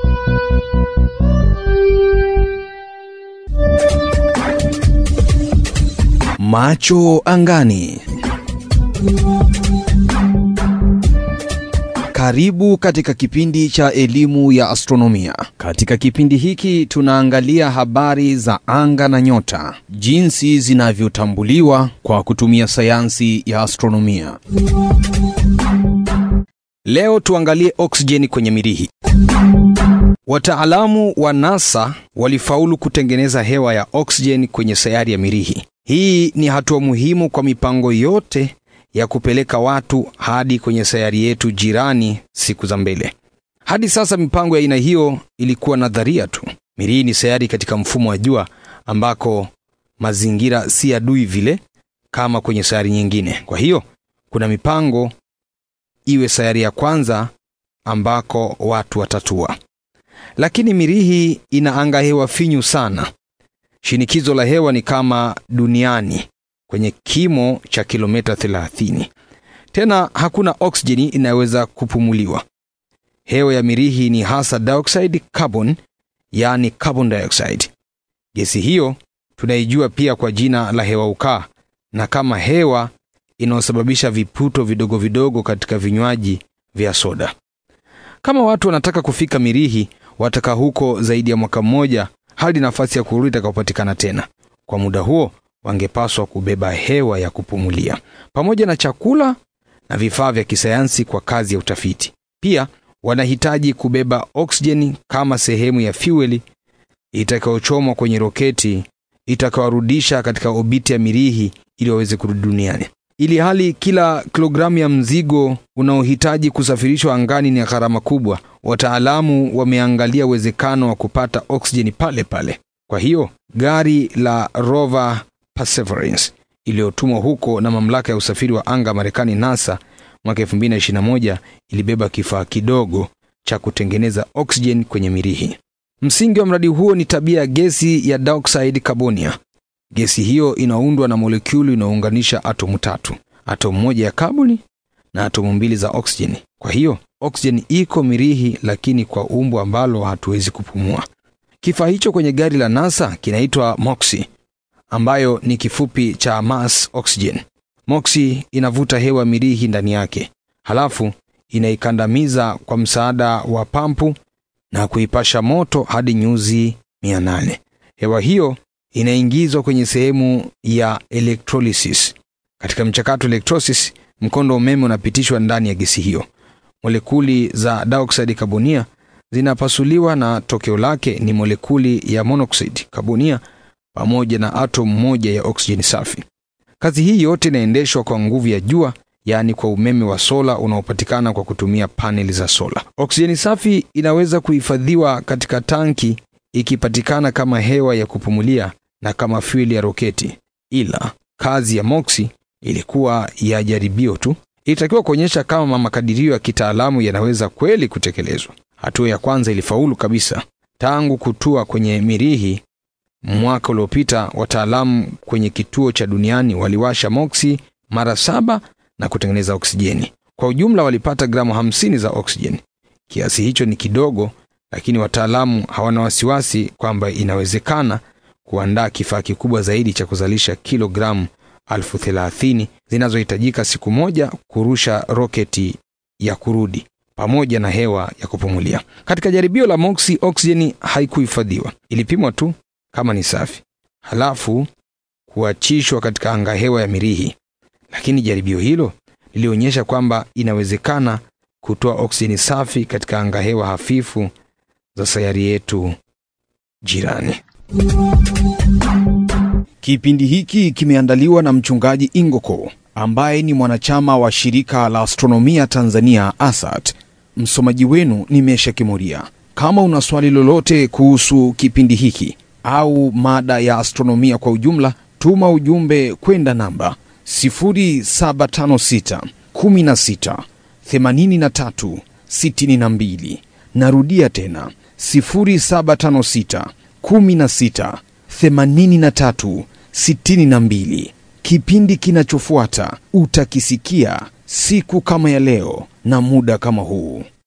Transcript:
Macho angani. Karibu katika kipindi cha elimu ya astronomia. Katika kipindi hiki tunaangalia habari za anga na nyota, jinsi zinavyotambuliwa kwa kutumia sayansi ya astronomia. Leo tuangalie oksijeni kwenye mirihi. Wataalamu wa NASA walifaulu kutengeneza hewa ya oksijeni kwenye sayari ya mirihi. Hii ni hatua muhimu kwa mipango yote ya kupeleka watu hadi kwenye sayari yetu jirani siku za mbele. Hadi sasa mipango ya aina hiyo ilikuwa nadharia tu. Mirihi ni sayari katika mfumo wa jua ambako mazingira si adui vile kama kwenye sayari nyingine. Kwa hiyo kuna mipango iwe sayari ya kwanza ambako watu watatua. Lakini mirihi ina anga hewa finyu sana. Shinikizo la hewa ni kama duniani kwenye kimo cha kilomita 30. Tena hakuna oksijeni inayoweza kupumuliwa. Hewa ya mirihi ni hasa dioxide carbon, yaani carbon dioxide. Gesi hiyo tunaijua pia kwa jina la hewa ukaa na kama hewa inayosababisha viputo vidogo vidogo katika vinywaji vya soda. Kama watu wanataka kufika mirihi, watakaa huko zaidi ya mwaka mmoja hadi nafasi ya kurudi itakapopatikana tena. Kwa muda huo wangepaswa kubeba hewa ya kupumulia pamoja na chakula na vifaa vya kisayansi kwa kazi ya utafiti. Pia wanahitaji kubeba oksijeni kama sehemu ya fueli itakayochomwa kwenye roketi itakayorudisha katika obiti ya mirihi ili waweze kurudi duniani. Ili hali kila kilogramu ya mzigo unaohitaji kusafirishwa angani ni gharama kubwa, wataalamu wameangalia uwezekano wa kupata oksijeni pale pale. Kwa hiyo gari la rover Perseverance iliyotumwa huko na mamlaka ya usafiri wa anga Marekani NASA mwaka 2021 ilibeba kifaa kidogo cha kutengeneza oksijeni kwenye mirihi. Msingi wa mradi huo ni tabia ya gesi ya dioxide carbonia. Gesi hiyo inaundwa na molekuli inayounganisha atomu tatu, atomu moja ya kaboni na atomu mbili za oksijeni. Kwa hiyo oksijeni iko mirihi, lakini kwa umbo ambalo hatuwezi kupumua. Kifaa hicho kwenye gari la NASA kinaitwa MOXIE ambayo ni kifupi cha mass oxygen. MOXIE inavuta hewa mirihi ndani yake, halafu inaikandamiza kwa msaada wa pampu na kuipasha moto hadi nyuzi 800. Hewa hiyo inaingizwa kwenye sehemu ya electrolysis. Katika mchakato electrolysis, mkondo wa umeme unapitishwa ndani ya gesi hiyo. Molekuli za dioxide carbonia zinapasuliwa na tokeo lake ni molekuli ya monoxide carbonia pamoja na atomu moja ya oksijeni safi. Kazi hii yote inaendeshwa kwa nguvu ya jua, yaani kwa umeme wa sola unaopatikana kwa kutumia paneli za sola. Oksijeni safi inaweza kuhifadhiwa katika tanki ikipatikana kama hewa ya kupumulia na kama fueli ya roketi, ila kazi ya MOXIE ilikuwa ya jaribio tu. Ilitakiwa kuonyesha kama makadirio ya kitaalamu yanaweza kweli kutekelezwa. Hatua ya kwanza ilifaulu kabisa. Tangu kutua kwenye mirihi mwaka uliopita, wataalamu kwenye kituo cha duniani waliwasha MOXIE mara saba na kutengeneza oksijeni. Kwa ujumla walipata gramu hamsini za oksijeni. Kiasi hicho ni kidogo, lakini wataalamu hawana wasiwasi kwamba inawezekana kuandaa kifaa kikubwa zaidi cha kuzalisha kilogramu elfu thelathini zinazohitajika siku moja kurusha roketi ya kurudi pamoja na hewa ya kupumulia. Katika jaribio la MOXIE, oksijeni haikuhifadhiwa, ilipimwa tu kama ni safi, halafu kuachishwa katika anga hewa ya mirihi. Lakini jaribio hilo lilionyesha kwamba inawezekana kutoa oksijeni safi katika anga hewa hafifu za sayari yetu jirani. Kipindi hiki kimeandaliwa na mchungaji Ingoko ambaye ni mwanachama wa shirika la astronomia Tanzania ASAT. Msomaji wenu ni Mesha Kimuria. Kama una swali lolote kuhusu kipindi hiki au mada ya astronomia kwa ujumla, tuma ujumbe kwenda namba 0756 16 83 62. Narudia tena 0756 16 83 62. Kipindi kinachofuata utakisikia siku kama ya leo na muda kama huu.